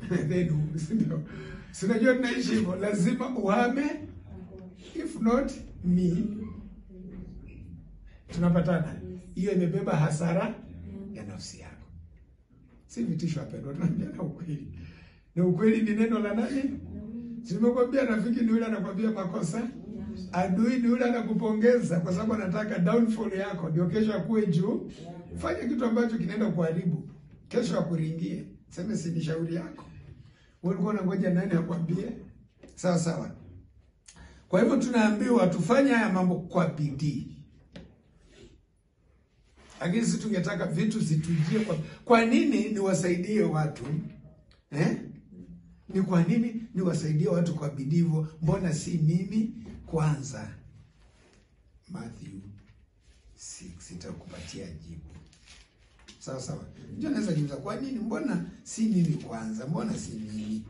then ndio sinajua tunaishi hivyo, lazima uhame, if not me. Tunapatana, hiyo imebeba hasara ya nafsi yako, si vitisho wapendwa, tunaambiana ukweli, na ukweli ni neno la nani? Simekwambia rafiki ni yule anakwambia makosa, adui ni yule anakupongeza kwa sababu anataka downfall yako, ndio kesho akuwe juu. Fanya kitu ambacho kinaenda kuharibu, kesho akuringie, seme si ni shauri yako. Wewe ulikuwa unangoja nani akwambie? Sawa sawa. Kwa hivyo tunaambiwa tufanye haya mambo kwa bidii, lakini sisi tungetaka vitu zitujie kwa. Kwa nini niwasaidie watu eh? Ni kwa nini niwasaidie watu kwa bidii hivyo? Mbona si mimi kwanza? Matthew 6 itakupatia jibu. Sawa sawa. Ndio naweza jiuliza kwa nini, mbona si mimi kwanza? Mbona si mimi?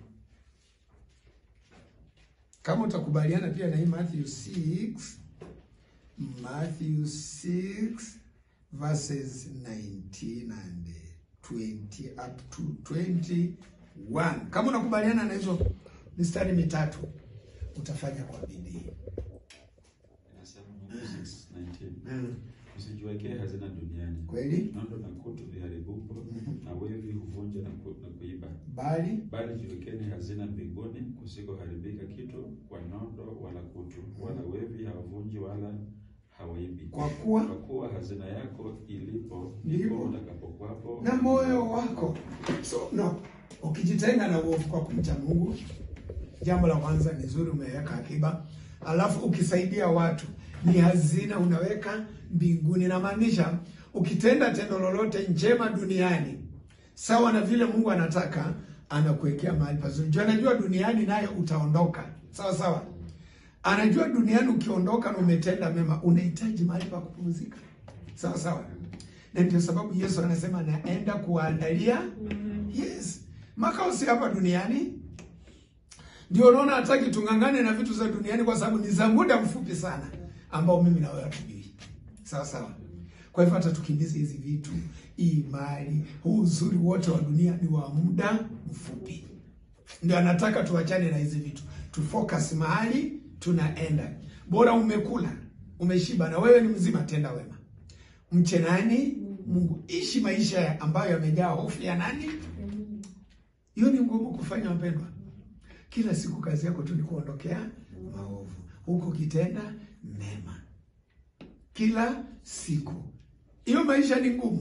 Kama utakubaliana pia na hii Matthew 6, Matthew 6 verses 19 and 20 up to 21. Kama unakubaliana na hizo mistari mitatu utafanya kwa bidii. Inasema Mathayo 6:19, Mm. Usijiwekee hazina duniani, Kweli? nondo na kutu viharibupo, na wevi huvunja na ku- na kuiba, Bali bali jiwekeni hazina mbinguni, kusikoharibika kitu kwa nondo wala kutu, wala wevi hawavunji wala hawaibi. kwa kuwa Kwa kuwa hazina yako ilipo Ndipo. ndipo utakapokwapo na moyo wako. So no, ukijitenga na uovu kwa kumcha Mungu, jambo la kwanza ni zuri, umeweka akiba, alafu ukisaidia watu ni hazina unaweka mbinguni. Inamaanisha ukitenda tendo lolote njema duniani sawa na vile Mungu anataka, anakuwekea mahali pazuri. Juu anajua duniani naye utaondoka, sawa sawa. Anajua duniani ukiondoka na umetenda mema, unahitaji mahali pa kupumzika, sawa sawa. Na ndio sababu Yesu anasema naenda kuwaandalia yes makao si hapa duniani. Ndio unaona hataki tung'ang'ane na vitu za duniani, kwa sababu ni za muda mfupi sana, ambao mimi na wewe hatujui, sawa sawa. Kwa hivyo hata tukimbize hizi vitu, hii mali, huu uzuri wote wa dunia ni wa muda mfupi. Ndio anataka tuachane na hizi vitu, tufocus mahali tunaenda. Bora umekula umeshiba, na wewe ni mzima, tenda wema, mche nani? Mungu. Ishi maisha ambayo yamejaa hofu ya nani? Hiyo ni ngumu kufanya, wapendwa. Kila siku kazi yako tu ni kuondokea maovu, huko ukitenda mema kila siku. Hiyo maisha ni ngumu.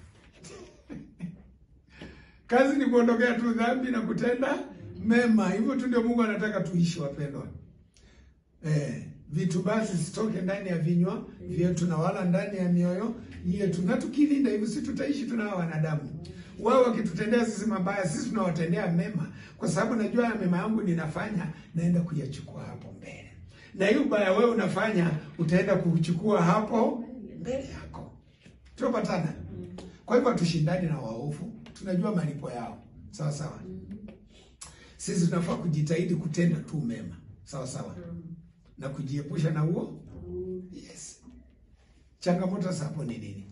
Kazi ni kuondokea tu dhambi na kutenda mema. Hivyo tu ndio Mungu anataka tuishi, wapendwa. Eh, vitu basi sitoke ndani ya vinywa vyetu na wala ndani ya mioyo yetu, na tukilinda hivyo, si tutaishi tuna hawa wanadamu. Wao wakitutendea sisi mabaya, sisi tunawatendea mema, kwa sababu najua ya mema yangu ninafanya, naenda kuyachukua hapo mbele, na hiyo ubaya wewe unafanya utaenda kuchukua hapo mbele yako. Tunapatana. Kwa hivyo hatushindani na waovu, tunajua malipo yao, sawa sawa. Sisi tunafaa kujitahidi kutenda tu mema, sawa sawa na kujiepusha na huo. Yes. Changamoto sasa hapo ni nini?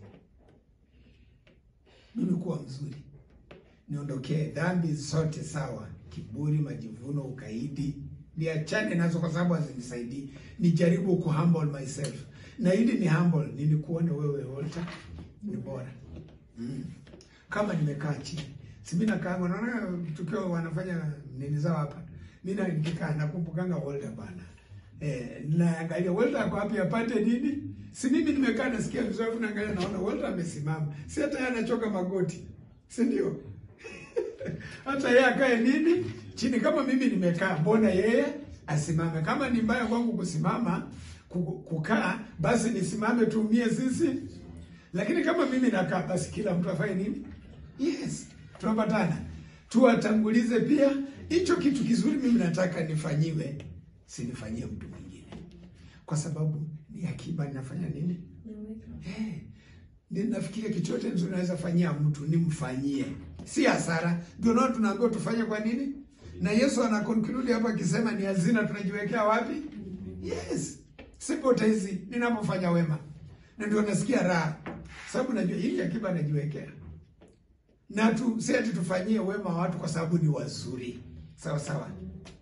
Mimi kuwa mzuri, niondokee dhambi zote, sawa, kiburi, majivuno, ukaidi, niachane nazo kwa sababu hazinisaidii. Nijaribu ku humble myself, na ili ni humble, nilikuone wewe Walter ni bora mm. Kama nimekaa chini, si mimi nakaa, naona tukiwa wanafanya nini zao hapa, mimi nikikaa nakumbukanga Walter bana Eh, naangalia Walter ako wapi apate nini? Si mimi nimekaa nasikia vizuri naangalia naona Walter amesimama. Si hata yeye anachoka magoti. Si ndio? hata yeye akae nini? Chini kama mimi nimekaa, mbona yeye asimame? Kama ni mbaya kwangu kusimama ku- kukaa, basi nisimame tuumie sisi. Lakini kama mimi nakaa, basi kila mtu afanye nini? Yes. Tunapatana. Tuwatangulize pia hicho kitu kizuri mimi nataka nifanyiwe sinifanyie mtu mwingine, kwa sababu ni akiba. Ninafanya nini? Eh, ninafikiria kitu chote nzuri naweza fanyia mtu nimfanyie, si hasara. Ndio nao tunaambiwa tufanye kwa nini, na Yesu ana conclude hapa akisema ni hazina tunajiwekea wapi? Yes, sipotezi ninapofanya wema, na ndio nasikia raha, sababu najua hii akiba najiwekea. na tu si ati tufanyie wema watu kwa sababu ni wazuri, sawa sawa.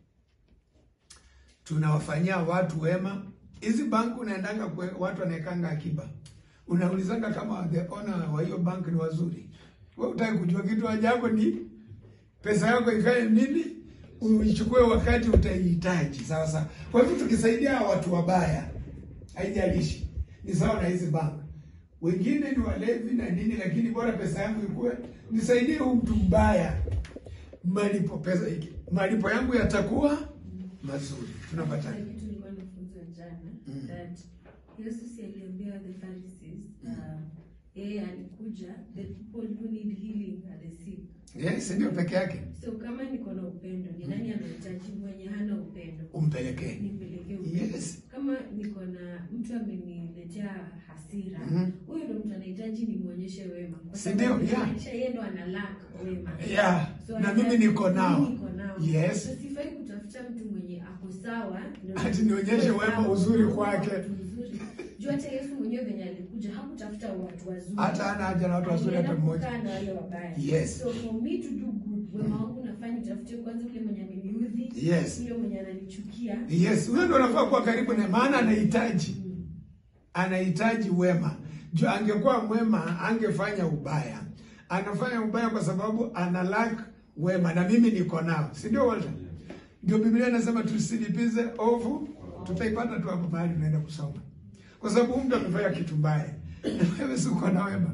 Tunawafanyia watu wema. Hizi banki unaendanga kwe, watu wanaekanga akiba, unaulizanga kama the owner wa hiyo bank ni wazuri. Wewe utaki kujua kitu, haja yako ni pesa yako ikae nini, uichukue wakati utaihitaji, sawa sawa. Kwa hivyo tukisaidia watu wabaya, haijalishi ni sawa na hizi bank wengine ni walevi na nini, lakini bora pesa yangu ikuwe nisaidie huyu mtu mbaya, malipo pesa hiki malipo yangu yatakuwa mazuri. Tunapata Kuna kitu nilikuwa nafunza jana Mm. that Yesu si aliambia the Pharisees uh, yeye alikuja the people who need healing are the sick. yes, ndio peke yake So kama niko na upendo, ni nani anahitaji mwenye hana upendo? umpelekee. Nipelekee upendo. Yes. Kama niko na mtu ameniletea hasira, Mhm. huyo ndo mtu anahitaji nimwonyeshe wema. Kwa Si ndio? sababu Yeah. inaonyesha yeye ndo ana lack wema. Yeah, So na anahitaji- mimi niko nao. mimi niko nao. Yes. So sifai kutafuta mtu mwenye ako sawa ndio- Ati nionyeshe wema uzuri kwake. Watu uzuri. Juu hata Yesu mwenyewe venye alikuja hakutafuta watu wazuri. Hata hana haja na watu wazuri hata Alienda mmoja. kukaa na wale wabaya. Yes. So for me to do good, wema wangu nafanya utafute kwanza yule mwenye ameniudhi. Yes. Yule mwenye ananichukia. Yes, huyo ndo anafaa kuwa karibu na, maana anahitaji Mm. anahitaji wema. Juu angekuwa mwema angefanya ubaya. Anafanya ubaya kwa sababu ana lack wema, na mimi niko nao, si ndio Walter? Ndio Biblia inasema tusilipize ovu, tutaipata tu hapo mahali tunaenda kusoma, kwa sababu mtu amefanya kitu mbaya na wewe si uko na wema.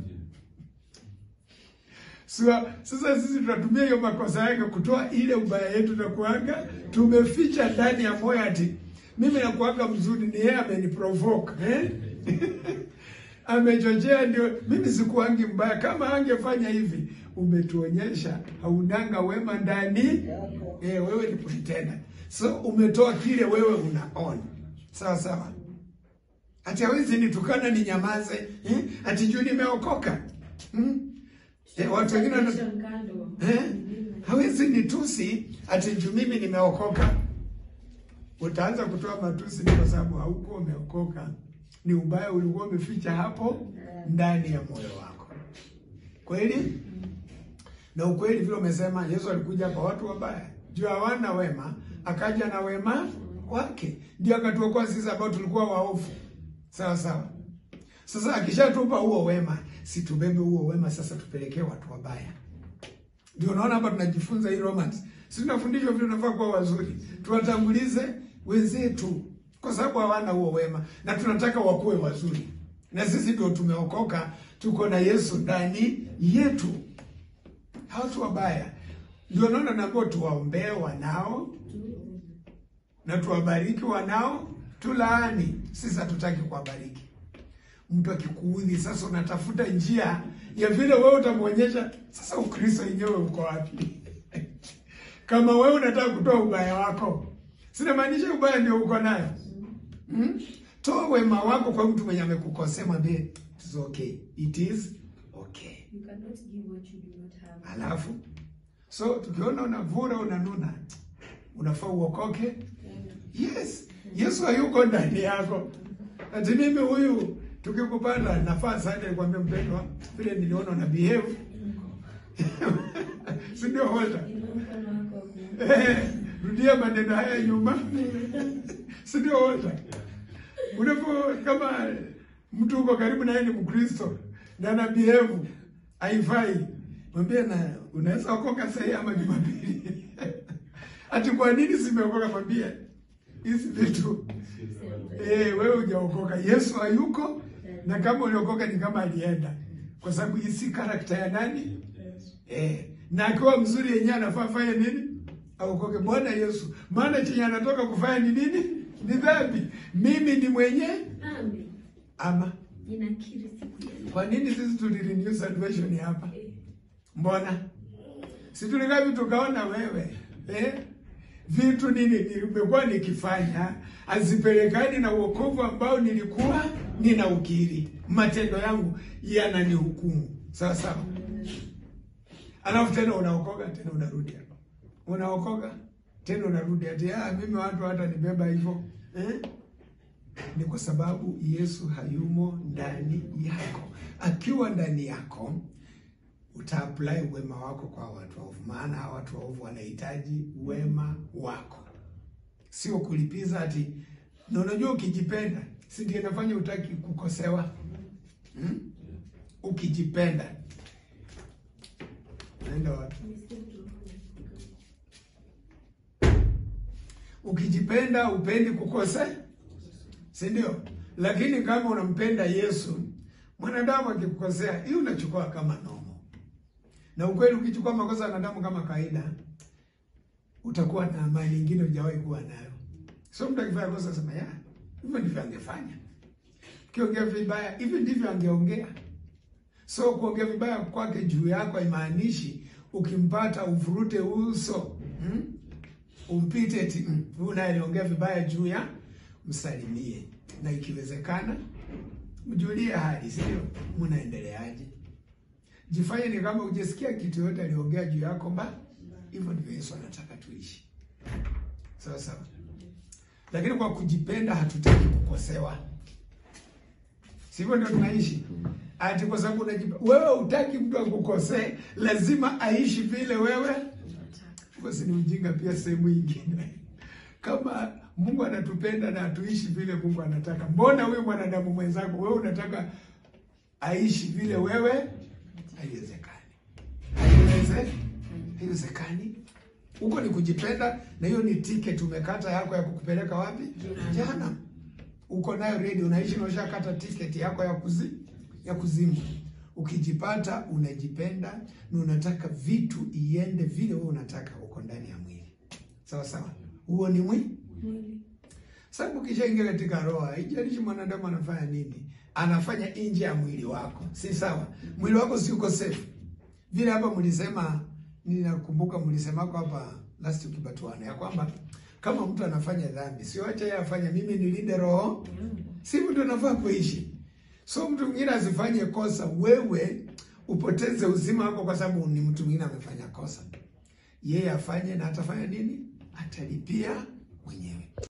Sasa, sasa sisi tunatumia hiyo makosa yake kutoa ile ubaya yetu na kuanga tumeficha ndani ya moyo ati mimi nakuanga mzuri, ni yeye ameniprovoke eh? amechochea, ndio mimi sikuangi mbaya. Kama angefanya hivi, umetuonyesha haunanga wema ndani eh, wewe ni pretender. So umetoa kile wewe unaona, sawa sawa. Ati hawezi nitukana ni nyamaze eh? Ati juu nimeokoka hmm? Eh, watu wengine wana- Kisha mkando. Eh? hawezi nitusi ati juu mimi nimeokoka. Utaanza kutoa matusi ni kwa sababu haukuwa umeokoka, ni ubaya ulikuwa umeficha hapo ndani ya moyo wako. Kweli na ukweli, vile umesema, Yesu alikuja kwa watu wabaya, juu hawana wema, akaja na wema wake, ndio akatuokoa sisi ambao tulikuwa waovu. Sawa sawa. Sasa akishatupa huo wema, si tubebe huo wema sasa tupelekee watu wabaya. Ndio unaona hapa tunajifunza hii romance. Si tunafundishwa vile tunafaa kuwa wazuri. Tuwatangulize wenzetu kwa sababu hawana huo wema na tunataka wakuwe wazuri. Na sisi ndio tumeokoka, tuko na Yesu ndani yetu. Hao tu wabaya. Ndio naona naambiwa tuwaombee wanao na tuwabariki wanao tulaani. Sisi hatutaki kuwabariki. Mtu akikuudhi sasa, unatafuta njia ya vile wewe utamwonyesha. Sasa Ukristo yenyewe uko wapi? Kama wewe unataka kutoa ubaya wako, sinamaanisha ubaya ndio uko nayo hmm? Toa wema wako kwa mtu mwenye amekukosea, mwambie it is okay, it is okay. You cannot give what you do not have. Alafu so tukiona unavura unanuna, unafaa uokoke. Yes, Yesu hayuko ndani yako. Ati mimi huyu tukikupanda nafaa sana nikwambia mpendwa, vile niliona una behave. Si ndio Walter? Inua mkono wako wa kuume. Eh, rudia maneno haya nyuma. Si ndio Walter? Unapo kama mtu uko karibu na yeye ni Mkristo na ana behave haifai. Mwambie na unaweza okoka sasa hii ama Jumapili. Ati kwa nini simeokoka mwambie hizi vitu Eh, wewe hujaokoka. Yesu hayuko na kama uliokoka ni kama alienda. Kwa sababu hii si karakta ya nani? Eh, na akiwa mzuri yenyewe anafaa fanye nini? Aokoke. Bwana Yesu. Maana chenye anatoka kufanya ni nini? Ni dhambi. Mimi ni mwenye Amen. ama Ninakiri siku ya leo. kwa nini sisi tulirenew salvation hapa? Mbona? Si tulikaa vitu tukaona wewe eh? Vitu nini nimekuwa nikifanya hazipelekani na uokovu ambao nilikuwa ninaukiri. Matendo yangu yananihukumu. Sawa sawa. Alafu tena unaokoka tena unarudi hapa. Unaokoka tena unarudi ati ah, mimi watu hata nibeba hivyo. Eh? Ni kwa sababu Yesu hayumo ndani yako. Akiwa ndani yako, utaapply wema wako kwa watu waovu, maana hawa watu waovu wanahitaji wema wako, sio kulipiza ati. Na unajua ukijipenda, si ndio inafanya utaki kukosewa hmm? Ukijipenda naenda wapi? Ukijipenda upendi kukosea, si ndio? Lakini kama unampenda Yesu, mwanadamu akikukosea, hii unachukua kama nomo. Na ukweli, ukichukua makosa ya wanadamu kama kawaida, utakuwa na amani nyingine hujawahi kuwa nayo. So mtu akifanya kosa, sema ya hivyo ndivyo angefanya. Ukiongea vibaya, hivi ndivyo angeongea. So kuongea vibaya kwake juu yako haimaanishi ukimpata uvurute uso hmm? umpite eti mm, huyu naye aliongea vibaya juu ya msalimie, na ikiwezekana mjulie hali, sio mnaendeleaje? Jifanye ni kama ujesikia kitu yote aliongea juu yako mba. Hivyo ndivyo Yesu anataka tuishi, sawa sawa. Lakini kwa kujipenda hatutaki kukosewa, sivyo? Ndio tunaishi ati kwa sababu unajipenda wewe, hutaki mtu akukosee, lazima aishi vile wewe basi ni ujinga pia sehemu nyingine. Kama Mungu anatupenda na atuishi vile Mungu anataka, mbona huyo mwanadamu mwenzako wewe unataka aishi vile wewe? Haiwezekani, haiweze, haiwezekani. Huko ni kujipenda, na hiyo ni ticket umekata yako ya kukupeleka wapi? Jana uko nayo ready, unaishi na ushakata ticket yako ya kuzi, ya kuzimu. Ukijipata unajipenda na unataka vitu iende vile wewe unataka, uko ndani ya mwili sawa sawa. Huo ni mwili. Sababu ukishaingia katika roho, haijalishi mwanadamu anafanya nini, anafanya nje ya mwili wako, si sawa? Mwili wako si uko safe vile. Hapa mlisema, ninakumbuka mlisemako hapa last week batuana ya kwamba kama mtu anafanya dhambi, sio acha yeye afanye, mimi nilinde roho, si mtu anafaa kuishi So mtu mwingine asifanye kosa, wewe upoteze uzima wako kwa sababu ni mtu mwingine amefanya kosa. Yeye afanye na atafanya nini? Atalipia mwenyewe.